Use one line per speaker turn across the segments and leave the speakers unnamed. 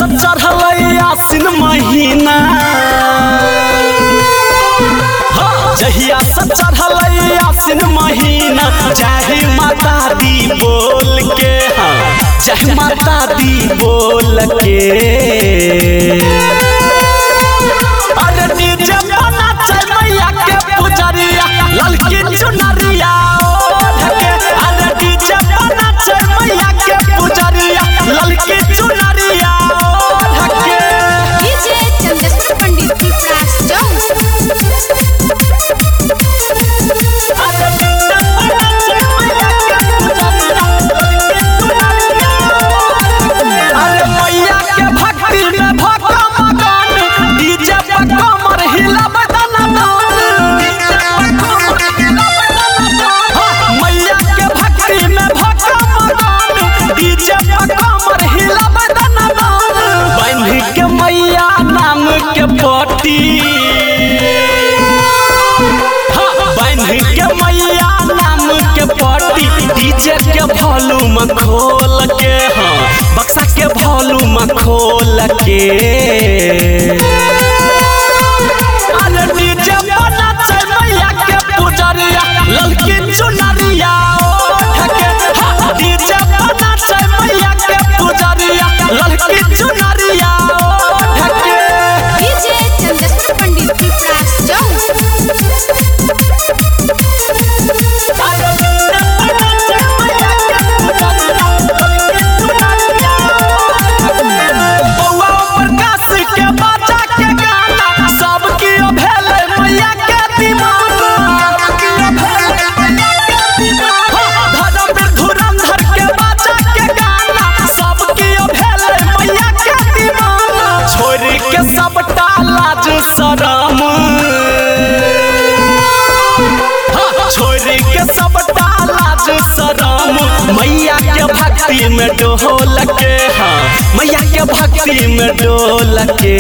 से चढ़ल आसिन महीना हाँ, जहिया से चढ़ल आसिन महीना चाहे माता दी बोल के हाँ चाहे माता दी बोल के अरे डीजे बना चल मैया के पुजरिया ललकी चुनरिया ओढ़ के अरे डीजे बना चल मैया के पुजरिया ललकी चुनरिया ओढ़ के
डीजे चंद्रशेखर पंडित की प्रास जाऊं
अरे मैया के भक्ति में भक्का मगन डीजे पे कमर हिला बदन मैया के भक्ति में भक्का मगन डीजे पे कमर हिला बदन बांध के मैया नाम के पट्टी बांध के मैया नाम के पट्टी डीजे के वॉल्यूम खोल के हाँ बक्सा के वॉल्यूम खोल के अरे डीजे बना चल मैया के पुजरिया ललकी चुनरिया ओढ़ के हाँ, डीजे बना चल मैया के पुजरिया ललकी चुनरिया ओढ़ के
डीजे चंद्रशेखर पंडित की प्रास जाऊं
बौआ प्रकाश के बच्चा के गाना सब कियो भेलै मैया के दीवाना धर्म धुरंधर के बच्चा के गाना सब कियो भेलै मैया के दीवाना छोड़ के सबटा लाज शरम छोड़ के सबटा लाज शरम मैया के भक्ति में डोल के हाँ मैया के भक्ति में डोल के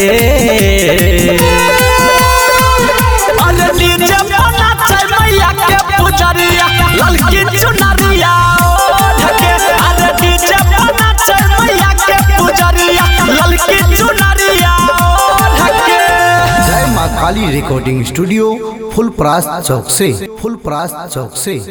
अरे डीजे बना चल मैया के पुजरिया ललकी चुनरिया ओढ़ के अरे डीजे बना चल मैया के पुजरिया ललकी चुनरिया ओढ़ के
जय माँ काली रिकॉर्डिंग स्टूडियो फुल प्रास चौक से फुल प्रास चौक से